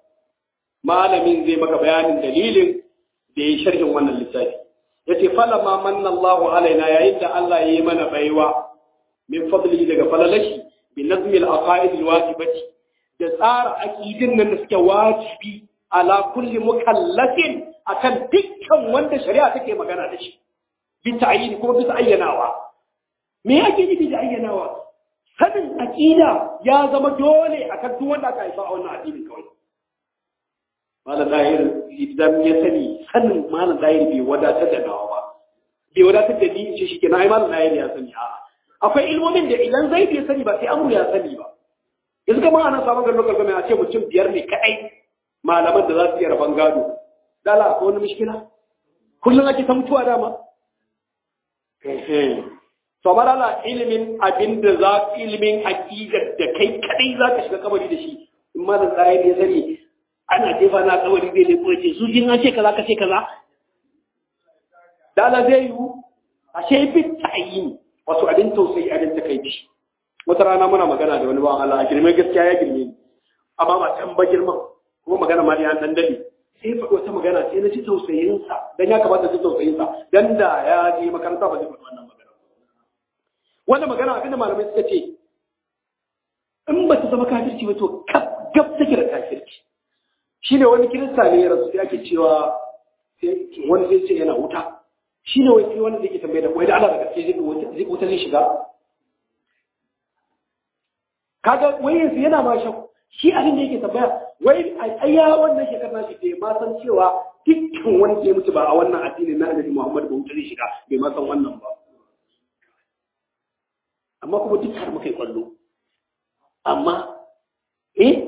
malamin zai maka bayanin dalilin da ya sharhin wannan littafi yace fala ma manna Allah alaina yayin da Allah ya yi mana baiwa min fadli daga falalashi bi nazmi al-aqaid al-wajibati da tsara aqidin nan da suke wajibi ala kulli mukallafin akan dukkan wanda shari'a take magana da shi bi ta'yin ko bisa ayyanawa me yake nufi da ayyanawa sanin aqida ya zama dole akan duk wanda aka haifa a wannan addinin kawai malam dahir idan ya sani sanin malam dahir bai wadatar da nawa ba bai wadatar da ni in ce shi kenan ai malam dahir ya sani a'a akwai ilmomin da idan zai bai sani ba sai amru ya sani ba yanzu kamar ana samun garin lokacin a ce mutum biyar ne kadai malaman da za su iya rabon gado dala akwai wani mishkila kullum ake ta mutuwa dama to amma dala ilimin abin da za ilimin aqidar da kai kadai za ka shiga kabari da shi in ma da tsaye ne sani ana jefa na kabari zai leko ce su jin an ce kaza ka ce kaza dala zai yiwu ashe bi ta'yin wasu abin tausayi abin takaici wata rana muna magana da wani bawan Allah a girme gaskiya ya girme ni amma ba can ba girman kuma magana ma ya dan dade sai faɗi wata magana sai na ji tausayinsa dan ya kamata ji tausayinsa dan da ya je makaranta ba zai faɗi wannan magana wannan magana abin da malamai suka ce in ba ta zama kafirci ba to gab take da kafirci shine wani kirista ne ya rasu sai ake cewa wani zai ce yana wuta shine wai sai wani zai ke tambaye da wai da Allah da gaske zai wuta zai shiga kaga wai yanzu yana ma shakku shi abin da yake tambaya wai a tsaya wannan shekar na shi bai ma san cewa dukkan wani ke mutu ba a wannan addini na annabi Muhammad ba wuta zai shiga bai ma san wannan ba amma kuma duk har muka yi kwallo amma eh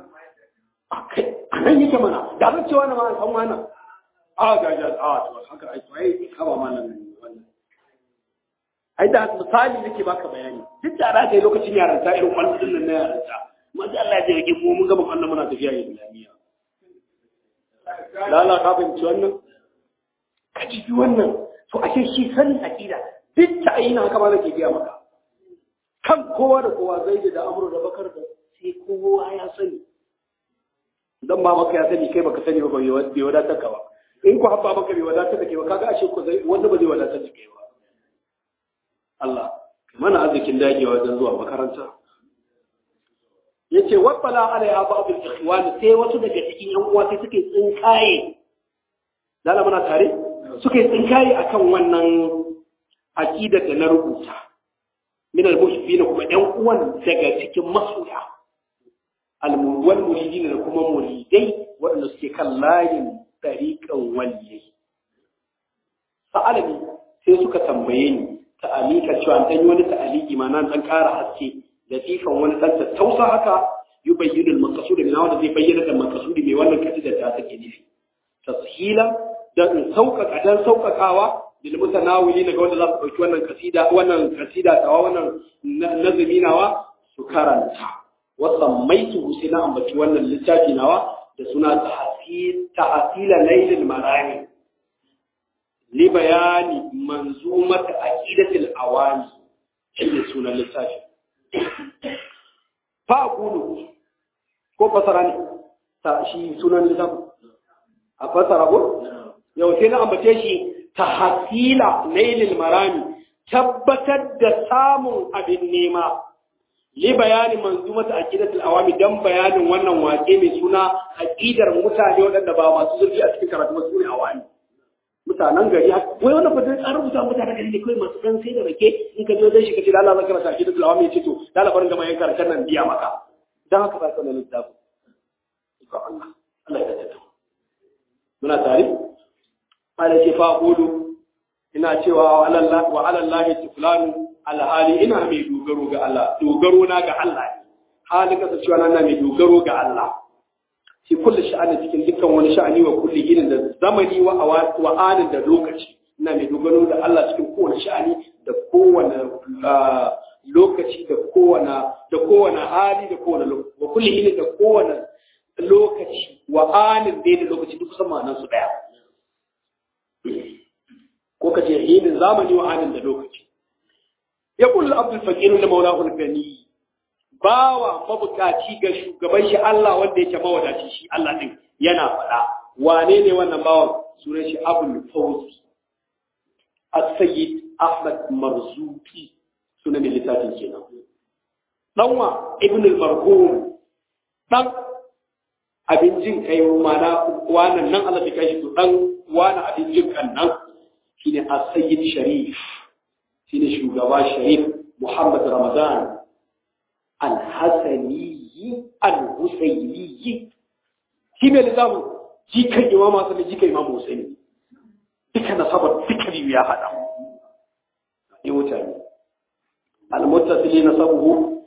a nan yake mana da zan cewa na ma san wannan a ga ga a to haka ai to ai kaba ma nan wannan ai da misali nake baka bayani duk da ra kai lokacin yaranta irin kwallo din nan na yaranta amma da Allah ya jirgin mu mun gaba Allah muna tafiya islamiyya lala ka binci wannan ka ji wannan to ake shi sanin aqida duk ta ayyana haka ma nake biya maka kan kowa da kowa zai da amuru da bakar da sai kowa ya sani dan ba maka ya sani kai baka sani ba bai wadatar ka ba in ku habba maka bai wadatar da kai ba kaga ashe ko zai wanda ba zai wadatar da kai ba Allah mana arzikin dagewa wajen zuwa makaranta yace wabbala alaiha ba'd al-ikhwan sai wasu daga cikin yan uwa sai suke tsinkaye lalla muna tare suke tsinkaye akan wannan aqidar da na rubuta min al-mushrikin kuma yan uwan daga cikin masoya al-wal muridin da kuma muridai waɗanda suke kan layin tariqan waliyai sa'alani sai suka tambaye ni ta'alika cewa an dan wani ta'aliki ma nan dan ƙara haske latifan wani dan tattausa haka yubayyinu al-maqsud min wanda zai bayyana da maqsud mai wannan kasida ta take nufi tashila da in sauƙaƙa dan sauƙaƙawa lil mutanawili daga wanda za su dauki wannan kasida wannan kasida tawa wannan nazumi nawa su karanta wa sammaitu sai na ambaci wannan littafi nawa da suna tahsil tahsila laylil marani li bayani manzumat aqidatil awani shi sunan littafi fa aqulu ko fasara ne ta shi sunan littafin a fasara ko yau sai na ambace shi tahsila laylil marami tabbatar da samun abin nema li bayani manzumat aqidatul awami dan bayanin wannan wake mai suna aqidar mutane waɗanda ba masu zurfi a cikin karatu ba su ne awami mutanen gari wai wannan fadin an rubuta mutanen gari ne kawai masu dan sai da rake in ka je wajen shi ka ce Allah zan karanta aqidatul awami ya ce to dala barin gama yan karatun nan biya maka dan haka ba ka nan littafin Allah Allah ya tada muna tare ala ce fa qulu ina cewa wa alallahi wa alallahi tuflanu alhali ina mai dogaro ga Allah dogaro na ga Allah ne hali kasa cewa na mai dogaro ga Allah fi kulli sha'ani cikin dukkan wani sha'ani wa kulli ginin da zamani wa wa anin da lokaci ina mai dogaro da Allah cikin kowane sha'ani da kowane lokaci da kowane da kowane hali da kowane lokaci wa kulli ginin da kowane lokaci wa anin da lokaci duk kusan ma'anar su daya ko ka ce hinin zamani wa anin da lokaci ya kullu abdul faqir da maulahu al-gani bawa mabukaci ga shugaban shi Allah wanda yake mawadaci shi Allah din yana faɗa wane ne wannan bawan sunan shi abul fawzi as-sayyid ahmad marzuki sunan littafin kenan danwa ibn al-marhum dan abin jin kai mana wannan nan Allah ya kai shi dan wani abin jin kan nan shine as-sayyid sharif shine shugaba sharif muhammad ramadan al-hasani al-husaini shi mai lizamu jikan imama sai jikan imam husaini duka nasabar duka biyu ya hada ne mutane al-muttasili nasabuhu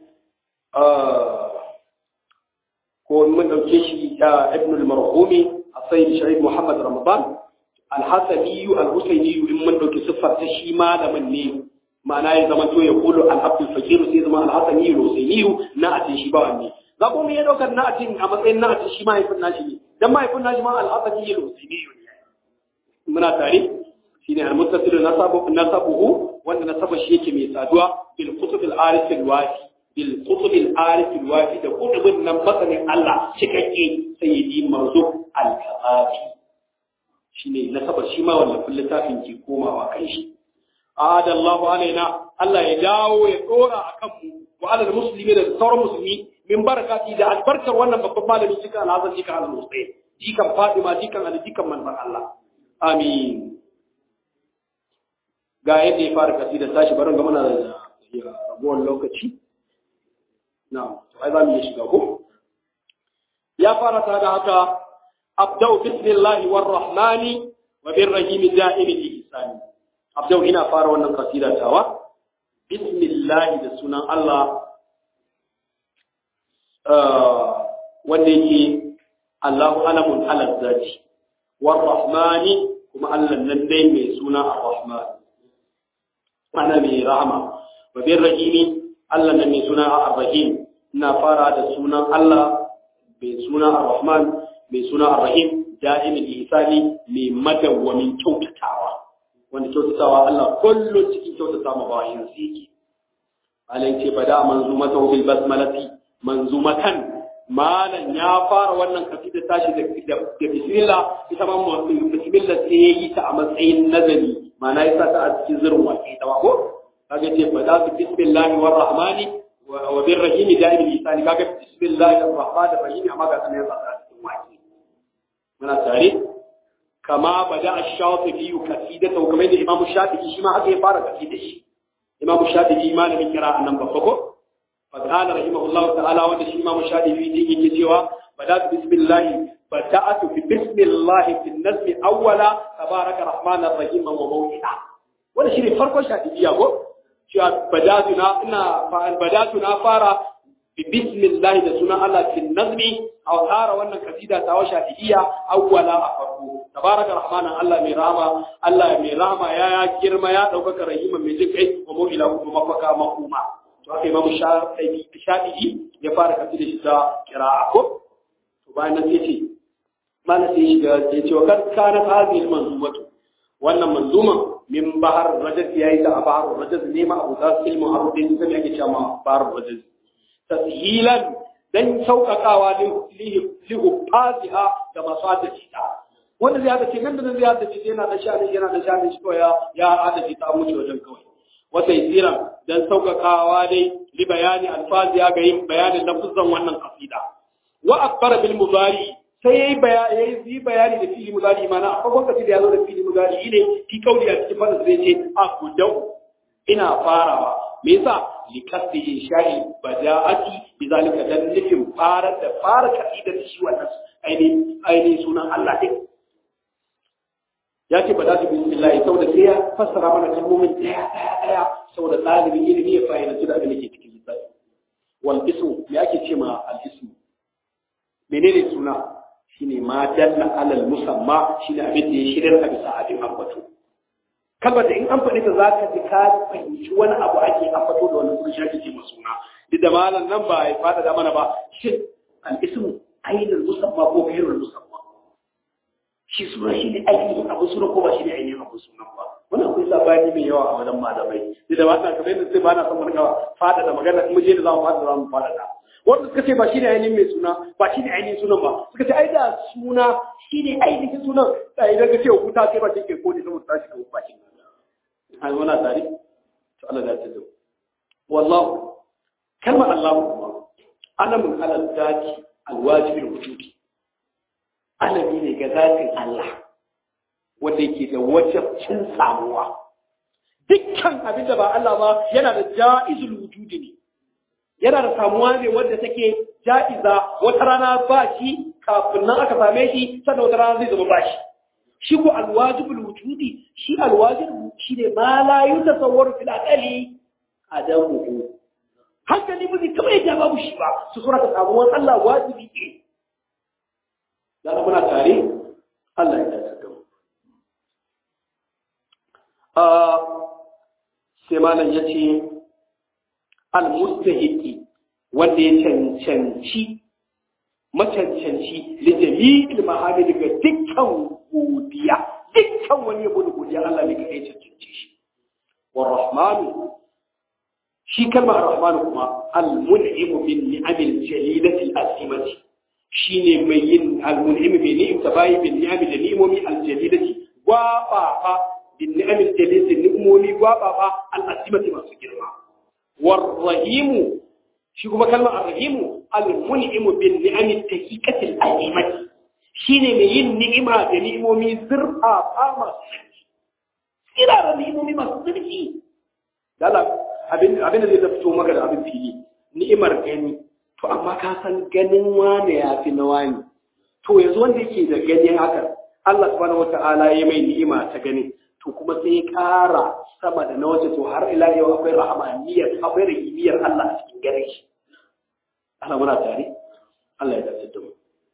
ko mun dauke shi da ibn al-marhumi as-sayyid sharif muhammad ramadan al-hasani al-husaini in mun dauke siffar ta shi malamin ne ma'ana ya zama to ya kulu al-abdul fakir sai zama al-hasani al-husaini na atin shi ba wanne za ku ya daukar na atin a matsayin na atin shi mahaifin nashi ne dan mahaifin nashi ma al-hasani al-husaini ne muna tare shine al-muttasil nasabu nasabuhu wanda nasaba shi yake mai saduwa bil qutub al-arif al-wafi bil qutub al-arif al-wafi da qutubin nan masanin Allah cikakke sayyidi marzuq al-kafafi shine nasaba shi ma wannan littafin ke komawa kan shi adallahu alaina Allah ya dawo ya dora akan mu wa alal muslimi da sauran musulmi min barakati da albarkar wannan babban malami cikin alhazan cikin al-husayn jikan Fatima jikan Ali jikan manzon Allah amin ga yadda ya fara kasida tashi barin ga muna da rabuwar lokaci na'am to ai za mu iya shiga ko ya fara ta da haka abdau bismillahi war rahmani wa bir rahim da'im ihsani abdau ina fara wannan kasida tawa bismillahi da sunan Allah wanda yake Allahu alamun ala zati war rahmani kuma Allah nan dai mai suna ar-rahman ana mai rahama wa bir rahimi Allah nan mai suna ar-rahim ina fara da sunan Allah mai suna ar-rahman mai suna ar-rahim da'imin ihsani mai madawwamin kyautatawa wanda kyautatawa Allah kullum cikin kyautata ma bayin sa yake alai ce bada manzumata bil basmalati manzumatan malan ya fara wannan kasida tashi da da bismillah ita ma bismillah sai yayi ta a matsayin nazari ma'ana yasa ta a cikin zirin waƙe ta ko kaga ce bada bismillah war rahmani wa bir rahim da'im lisani kaga bismillah ar-rahman ar-rahim amma ga sanin yasa ta a cikin waƙe muna tare kama bada ash-shafi'i kasidata kamar da imam shafi'i shi ma haka ya fara kasida shi imam shafi'i malamin kira nan babba ko فقال رحمه الله تعالى وده شيء امام الشافعي في دي cewa بدات بسم الله بدات بسم الله في النزم اولا تبارك الرحمن الرحيم وموئنا wanda shi ne farkon shafi'iyya ko cewa badatu na ina badatu na fara bi bismillah da sunan Allah fi nazmi aw tsara wannan kasida ta wa shafi'iyya awwala a farko tabaraka rahmanan Allah mai rahama Allah mai rahama ya girma ya daukaka rahima mai jin kai wa mu'ila kuma mafaka makuma to haka imamu shafi'i ya fara kafi da shi ta kira'a ko to bayan nan sai ce mana sai shiga ya ce wa kan kana hadhihi manzumatu wannan manzuma min bahar rajaz yayi ta bahar rajaz ne ma abu da ilmu arudin sai yake cewa bahar rajaz tashilan dan saukakawa li li fasiha da masata ta wanda zai hada ce nan da nan zai hada ce yana da shani yana da shani shi ya ya hada ce ta mutu wajen kawai wata isira dan saukakawa dai li bayani alfazi ya ga yin bayanin lafuzan wannan kasida wa akbara bil mudari sai yayi bayani yayi bayani da fili mudari mana a farkon kasida ya zo da fili mudari ne fi kauli a cikin fadar zai ce akudau ina farawa me yasa li kasdi insha'i bada'ati bi zalika dan nufin fara da fara kasida da shi wannan aini aini sunan Allah din ya ce ba za su bismillah saboda sai ya fassara mana kalmomin daya daya daya saboda ɗalibin ilimi ya fahimci da abin da ke cikin lissafi wal ismu me ake ce ma al ismu menene suna shine ma dalla alal musamma shine abin da ya shirya a bisa abin ambato kalmar da in an faɗi ta za ka ji ka fahimci wani abu ake ambato da wani kuma shi ake ce ma suna duk da malam nan ba ya fada da mana ba shin al ismu ainihin musamma ko gairul musamma shi suna shi ne ainihin abu suna ko ba shi ne ainihin abu suna ba wannan akwai sabani mai yawa a wajen malamai duk da ba na kamar yadda sai ba na son mu rika fada da magana kuma je da za mu fada za mu fada da wanda suka ce ba shi ne ainihin mai suna ba shi ne ainihin sunan ba suka ce ai da suna shi ne ainihin sunan da idan ka ce wuta sai ba shi ke kodi saboda tashi ka wuta shi ai wana tare to Allah ya tsado wallahu kalmar Allah kuma alamun alal zati alwajibil wujudi alami ne ga zatin Allah wanda yake da wajabcin samuwa dukkan abin da ba Allah ba yana da ja'izul wujudi ne yana da samuwa ne wanda take ja'iza wata rana ba shi kafin nan aka same shi sannan wata rana zai zama ba shi shi ko alwajibul wujudi shi alwajib shi ne ma la yutasawwaru fil aqali adamuhu hankali ba zai taɓa yadda babu shi ba su sura ta samuwar Allah wajibi ne da muna tare Allah ya dace da mu sai malam ya ce al-mustahiqi wanda ya cancanci macancanci da jami'il mahamid ga dukkan godiya dukkan wani yabo da godiya Allah ne kai cancanci shi wa rahmanu shi kalmar rahmanu kuma al-mun'imu bin ni'amil jalilati al-azimati shine mai yin al-mun'imu bi ni'imta bayi bin ni'amil da ni'imomi al-jalilati wa fa bin ni'amil jalil ni'momi gwababa al-asimati masu girma war rahimu shi kuma kalmar ar-rahimu al-mun'imu bin ni'amil taqiqatil alimati shine mai yin ni'ima da ni'imomi zurfafa masu sarki tsira da ni'imomi masu sarki dala abin abin da zai fito maka da abin fili ni'imar gani to amma ka san ganin wane ya fi na wani to yanzu wanda yake da ganin haka Allah subhanahu wata'ala ya mai ni'ima ta gani to kuma sai ya ƙara sama da na waje to har ila yau akwai rahamaniyar akwai rahimiyar Allah a cikin ganin shi ana muna tare Allah ya dace da mu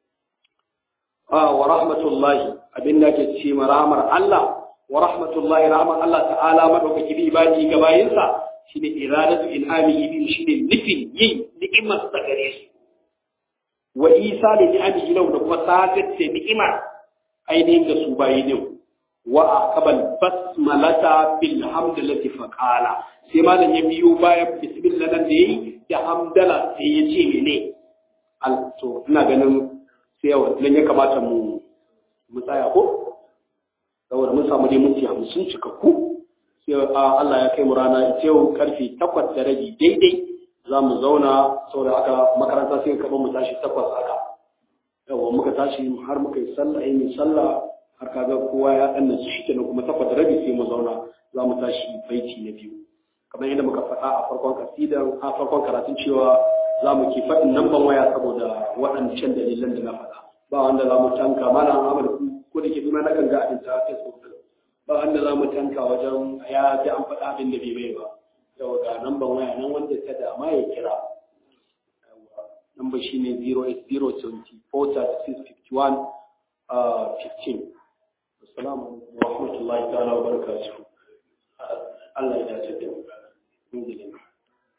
ah wa rahmatullahi abin da ke ce ma rahmar Allah wa rahmatullahi rahmar Allah ta'ala madaukaki bi ibadi ga bayinsa shine iradatu in'amihi bi shine nufin yin ni'imar ta gare su wa isa da ni'amihi lahu da kuma sadar da ni'imar ainihin da su bayi din wa aqbal basmalata bil hamdalati fa qala sai malam ya biyo bayan bismillah nan da yayi da hamdala sai ya ce mene al to ina ganin sai nan ya kamata mu mu tsaya ko saboda mun samu dai minti 50 cikakku sai Allah ya kai mu rana yau karfe 8 da rabi daidai za mu zauna saboda aka makaranta sai ka mu tashi takwas haka yawa muka tashi har muka yi sallah yi sallah har kaga kowa ya danna su shi kenan kuma takwas da rabi sai mu zauna za mu tashi baiti na biyu kamar yadda muka faɗa a farkon kasidan a farkon karatun cewa za mu ke faɗin namban waya saboda waɗancan dalilan da na faɗa ba wanda za mu tanka malam Ahmad ko da ke nuna na ganga a ta Facebook ba wanda za mu tanka wajen ya ji an faɗa abin da bai bai ba yau ga namban waya nan wanda ta dama ya kira namba shi ne 080243651 15 assalamu alaikum wa rahmatullahi ta'ala wa barakatuhu Allah ya dace da mu